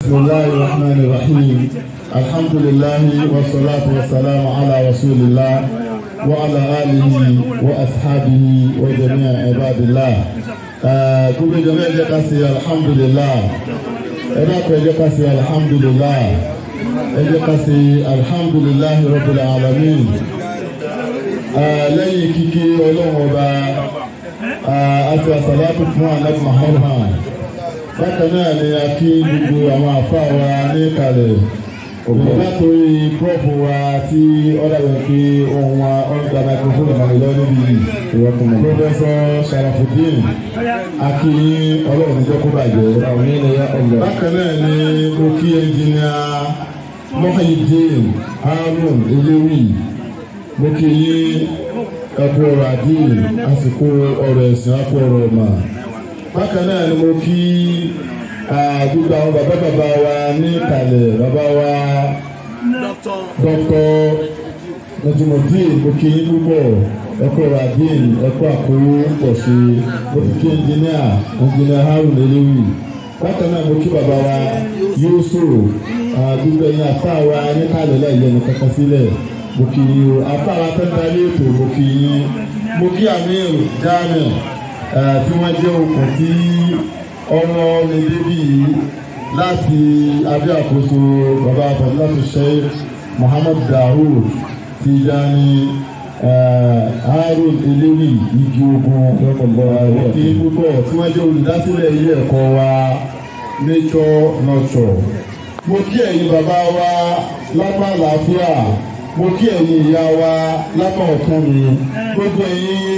بسم الله الرحمن الرحيم الحمد لله والصلاة والسلام على رسول الله وعلى آله وأصحابه وجميع عباد الله gbogbo ìjọba ẹjẹ ká sí alhamdulillah ẹjẹ ká ẹjẹ ká sí alhamdulillah ẹjẹ ká sí alhamdulillah rabbil alamin lẹ́yìn kíkí ọlọ́run ọba àti àsàlátù fún anabi muhammad bákan náà ni a kí gbogbo àwọn àfa wa ní ìkàlẹ̀ látòrí prọfù wa tí ọ̀dàbẹ̀ pé ohun wa ọ̀dà microphone ìmọ̀lẹ́ lọ níbi pọfẹsọ Sharafuddin a kí ọlọ́run níjọ́ kó bàjẹ́ bákan náà ni mo kí ẹnjìnìà Muhyiddin Harun Elewi mo kí yín ẹkú ọ̀rọ̀ àdìyẹ àsìkò ọ̀rọ̀ ẹ̀sìn àpò ọ̀rọ̀ ọ̀mà bákan náà ni mo kí gbogbo àwọn bàbá bàbá wa ní ìkàlẹ̀ bàbá wa dọ́kítọ̀ Najimudeen mo kí yín púpọ̀ ẹkú ọ̀rọ̀ àdìyẹ ẹkú àkówó pọ̀ sí mo fi kí ẹnjìníà ẹnjìníà Harun Elewi bákan náà mo kí bàbá wa Yusuf gbogbo ẹ̀yin àfa wa ní ìkàlẹ̀ láì yẹnu kankan sílẹ̀ mo kí yín o àfa wa tó ń darí ètò mo kí yín mo kí Amir Jamiu tí wọ́n jẹ́ okùn tí ọmọ mi débi yìí láti abẹ́ àkóso bàbá abdullahi sheikh muhammad daoud tijani harun elewi igi ogun òkè púpọ̀ tí wọ́n jẹ́ olùdásílẹ̀ ilé ẹ̀kọ́ wa nature nurture. mo kí ẹ̀yin bàbá wa lápá àlàáfíà mo kí ẹ̀yin ìyá wa lápá ọ̀tún mi gbogbo ẹ̀yin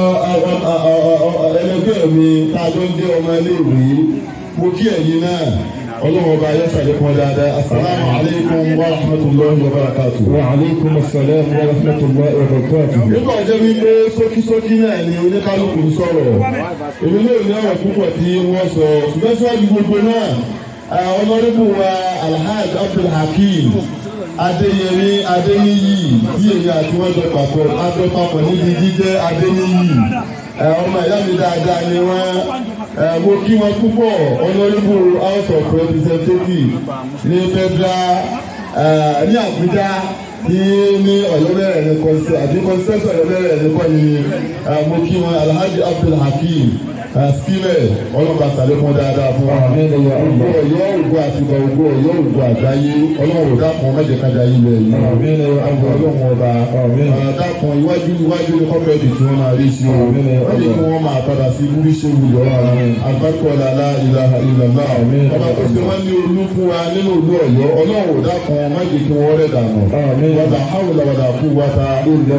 ẹlẹgbẹ́ mi tá a jọ ń jẹ́ ọmọ iléèwé mo kí ẹ̀yin náà ọlọ́run ọba ayé sàlékún dáadáa asalaamu aleykum wa rahmatulahi wa barakatu. wa aleykum asalaam wa rahmatulahi wa barakatu. nígbà jẹ́ wípé sókísókí náà ni oníkálukú ń sọ̀rọ̀ èmi náà ní ọ̀rọ̀ púpọ̀ tí wọ́n sọ ṣùgbọ́n síwájú gbogbo náà ọlọ́rìbù wa alhaji abdulhakeem adéyẹmí adéníyì tí èmi àti wọn jọ papọ̀ adọ papọ̀ níbi jíjẹ́ adéníyì ọmọ ìyá mi dáadáa ni wọn mo kí wọn púpọ̀ honourable house of representatives ní federal ní Àbújá tí ní Ọ̀yọ́ bẹ̀rẹ̀ ní kọsí àti kọsíṣẹsọ Ọ̀yọ́ bẹ̀rẹ̀ ní kọyìn ni mo kí wọn Alhaji Abdulhakeem skimẹ ọlọ́ba sàlékún dáadáa fún wa ògbó Ọ̀yọ́ ògbó àtìgbà ògbó Ọ̀yọ́ ògbó àgbáyé Ọlọ́run dákun mẹjẹ kájà ilẹ̀ yìí Ọlọ́run ọba dákun iwájú iwájú ní kọfẹẹdì tí wọn máa rí sí o wọn lè kí wọn máa padà sí búrí ṣe wùyọ àgbàkọọlá ilaha illallah ọba tó ṣe wọn ní olú fún wa nínú olú Ọ̀yọ́ Ọlọ́run dákun mẹjẹ kí wọn rẹ dànù wàdà hàwùlà wàdà kú wàtà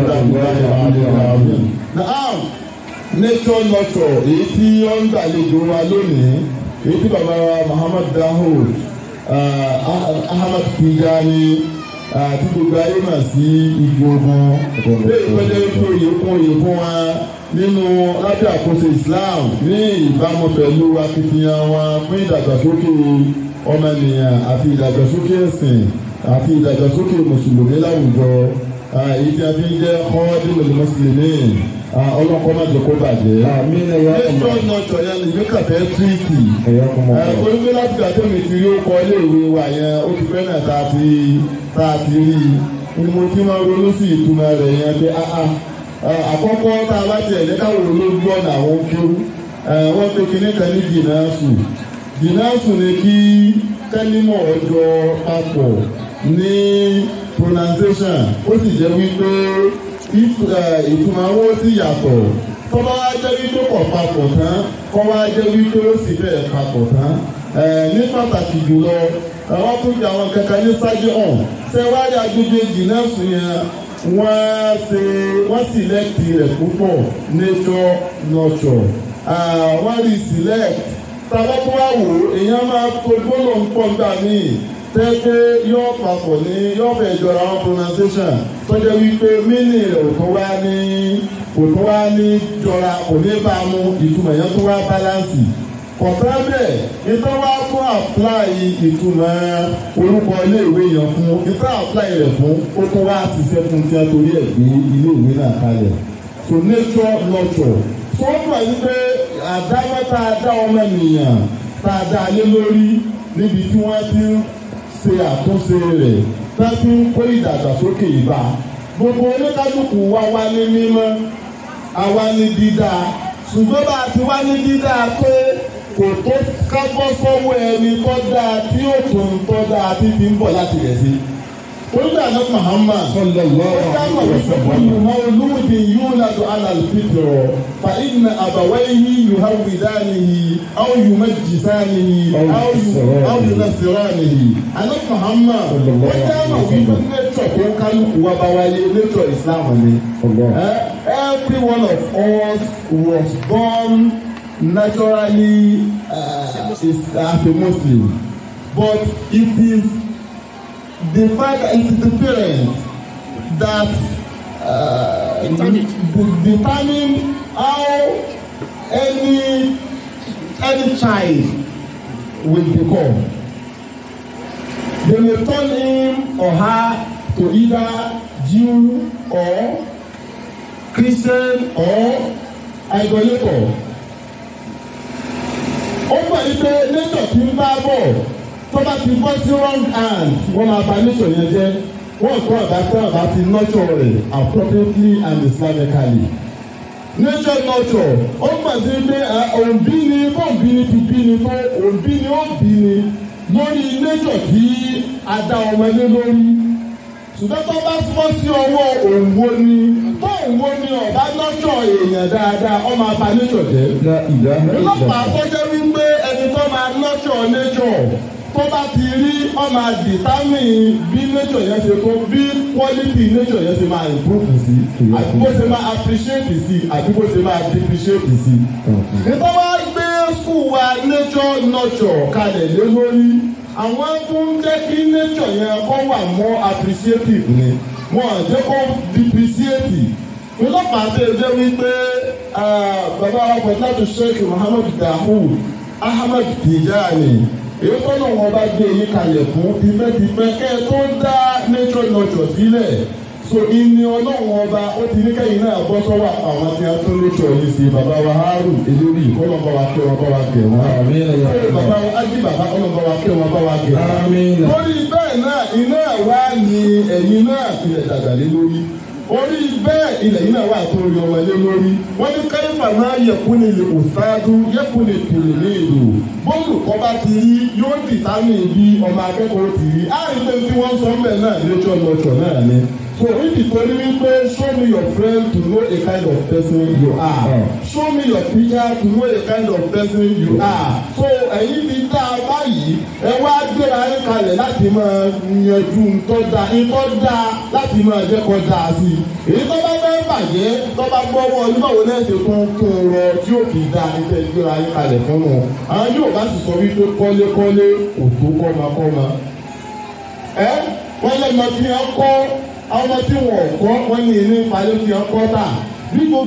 nature nurture èyí tí ó ń gbàlejò wa lónìí èyí tí bàbá wa Muhammad Dahoud Ahmad Tijani tí gbogbo ayé mà sí igi ogun lẹ́yìn pẹ́lẹ́ tó oyè fún oyè fún wa nínú lábẹ́ àkóso Islam ní ìbámu pẹ̀lú akitiyan wa fún ìdàgbàsókè ọmọnìyàn àti ìdàgbàsókè ẹ̀sìn àti ìdàgbàsókè mùsùlùmí láwùjọ èyí tí a fi ń jẹ́ kọ́ọ́dúnrún mùsùlùmí ọlọ́kọ́ má jẹ́ kó bàjẹ́. àmín ẹ̀yà ọmọ ẹjọ́ náà tọ̀yà ní ìwé kàfẹ́ tíìtì. ẹ̀yà ọmọ onígbé láti gbà tó mi ti rí ó kọ iléèwé wa yẹn ó ti fẹ́ náà tá a ti tá a ti rí i ni mo ti máa ronú sí ìtumọ̀ rẹ̀ yẹn pé àkọ́kọ́ tá a bá tiẹ̀ ní káwọn olóògbé ọ̀nà àwọn kéwú wọ́n tó kíní kan ní jìnnàṣù jìnnàṣù ni kí kẹ́límọ̀ ọjọ́ papọ̀ ní pronunciation ó sì jẹ́ wípé ìtumọ̀ owó sì yàtọ̀ kọ́ bá wá jẹ́ wípé kọ̀ papọ̀ tán kọ́ wá jẹ́ wípé ó sì bẹ̀rẹ̀ papọ̀ tán ní pàtàkì jùlọ wọ́n tún jẹ́ àwọn kankan ní sájú hàn ṣé wá rí agbègbè jìnnàṣù yẹn wọ́n ṣe wọ́n sílẹ̀kì rẹ̀ púpọ̀ nature nurture wọ́n rí select tàbá tó wá wò èèyàn máa tó gbọ́dọ̀ ń pọ̀ nígbà míì tẹ́gbẹ́ yóò papọ̀ ní yóò fẹ́ jọra wọn pronunciation tó jẹ́ wípé mínì rẹ̀ ò tó wá ní kò tó wá ní jọra kò ní bá a mú ìtumọ̀ yẹn tó wá báláǹsì kọ̀tà bẹ́ẹ̀ ìtọ́ wá fún apply ìtumọ̀ orúkọ iléèwé yẹn fún ìtọ́ apply rẹ̀ fún ó tó wá ṣiṣẹ́ fún tí a torí ẹ̀ gbé iléèwé náà kalẹ̀ so nature nurture tó ń bọ̀ yí pé àdámọ́ tá a dá ọmọ ènìyàn tá a dá lé lórí níbi tí wọ́n ti ń ṣe àtúnṣe rẹ̀ tá a ti ń kó ìdàgbàsókè ìbá gbogbo oníkálukú wa wá ní mímọ́ àwa ní dídá ṣùgbọ́n bá a ti wá ní dídá pé kò tó kábọ́ sọ́wọ́ ẹni tó dáa tí ó tún tó dáa tí ti ń bọ̀ láti rẹ̀ sí. Olúdà ní Muhammad. sallallahu Ó dáhùn alaihi wípé wasallam. kullu mawludin yuladu ala al-fitra fa inna abawayhi yuhawwidanihi aw yumajjisanihi aw yu- aw yunassiranihi. Àná Muhammad. Ó dáhùn wípé nature tó ń kálukú wa bá wáyé nature Islam ni. Allah. Eh, every one of us was born naturally uh, is, as a Muslim, but it is the fact that it is the parents that uh, Determine. de- determine how any any child will become. They may turn him or her to either Jew or Christian or idolator. Ó gbà yí pé nature ti ń bá bọ̀ tó bá ti bọ́ sí wrong hand wọ́n máa bà nature yẹn jẹ́ wọ́n kọ́ àbá tó àbá ti nurture rẹ̀ appropriately and islamically. Nature nurture ó gbà sí pé ah, òǹbí ni bọ́ǹbí ni ti bí ni tó òǹbí ni ó bí ni lórí nature tí a dá ọmọdé lórí ṣùgbọ́n tó bá fọ́ sí ọwọ́ òǹwo ni tó òǹwo ni ọ̀bá lọ́jọ́ èèyàn dáadáa ọmọ abá nature jẹ́. La ilaha lọ́pàá illallah. tó jẹ́ wípé ẹni tó máa nurture nature tó bá ti rí ọmọ àdìtámì bí nature yẹn ṣe tó bí quality nature yẹn ṣe máa improve sí àbí bó ṣe máa appreciate sí àbí bó ṣe máa depreciate sí. nítorí wá gbé school wa nature nurture kalẹ̀ lé lórí àwọn tó ń jẹ́ kí nature yẹn kó wà more appreciative ni wọ́n á jẹ́ kó depreciate ọlọ́pàá tẹ ẹ jẹ́ wípé ah, bàbá wa pẹ̀lú sheikh muhammad dahud ahmed tijani èyí tó náà wọn bá gbé yín kalẹ̀ fún tipẹ́tipẹ́ kẹ́ ẹ tó dá nature nurture sílẹ̀ so ìní ọlọ́run ọba ó ti ní kẹ́yìn náà bọ́ sọ́wọ́ àwọn tí a tún nature yìí sí bàbá wa harun elórí kọ́lọ́kọ́ wa kẹ́ wọn kọ́ wa kẹ́ wọn. Àmín ya Ṣé Allah. bàbá wa ájí bàbá kọ́lọ́kọ́ wa kẹ́ wọn kọ́ wa kẹ́ wọn Àmín. lórí bẹ́ẹ̀ náà iná wa ni ẹ̀yin náà tilẹ̀ dàgbà lé lórí orí bẹ́ẹ̀ ilẹ̀ yìí náà wà tó rí ọmọ lé lórí wọ́n ní káyọ̀fà máa yẹ̀kú ni lè kò sáájú yẹ̀kú ni tòlè ní ìlú bóòlù kọ́ bá ti rí yóò dìtámì bí ọmọ akẹ́kọ̀ọ́ ti rí àárín pé tí wọ́n sọ bẹ́ẹ̀ náà lẹ́jọ́ lọ́jọ́ náà ni so if you told me pé show me your friend to know a kind of person you are show me your teacher to know a kind of person you are so ẹ̀yin ti dá a báyìí ẹ wá gbéra yín kalẹ̀ láti máa yanjú ntọ́ da ntọ́ da láti máa jẹ́ kọ́ da sí i èyí tó bá fẹ́ bàjẹ́ tó bá gbọ́wọ́ oníbàwọ̀ náà ṣe tún tún rọ tí ó fi da ntẹ́ gbéra yín kalẹ̀ fún wọn àwọn yóò bá sì sọ wípé kọ́lékọ́lé kò tó kọ́makọ́ma ẹ wọ́n lẹ́nu tí wọ́n kọ́ àwọn ọmọ tí wọ́n kọ́ wọ́n ní ní ìpàdé tí wọ́n kọ́ tà bí gbogbo.